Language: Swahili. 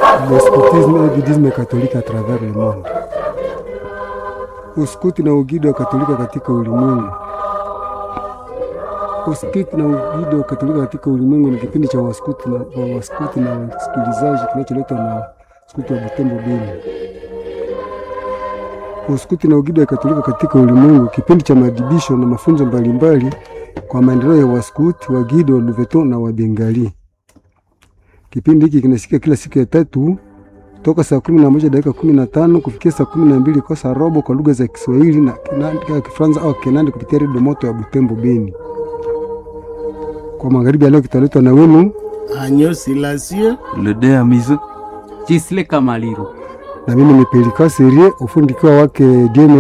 le scoutisme et guidisme catholique à travers le monde. Uskuti na ugido wa Katolika katika ulimwengu. Uskuti na ugido wa Katolika katika ulimwengu ni kipindi cha waskuti na wa waskuti na wasikilizaji kinacholetwa na skuti wa Butembo Beni. Uskuti na ugido wa Katolika katika ulimwengu, kipindi cha madibisho na mafunzo mbalimbali kwa maendeleo ya waskuti, wagido, wa Luveton na wabengali. Kipindi hiki kinasikia kila siku ya tatu toka saa kumi na moja dakika kumi na tano kufikia saa kumi na mbili kwa saa robo kwa lugha za Kiswahili na Kinandi- Kifaransa au Kinandi kupitia redio moto ya Butembo Beni. Kwa magharibi ya leo kitaletwa na wenu Agneau Silasio Le dé à mise. Chisle Kamaliro. na mimi ni Pelika Serie, ufundi kiwa wake Dieu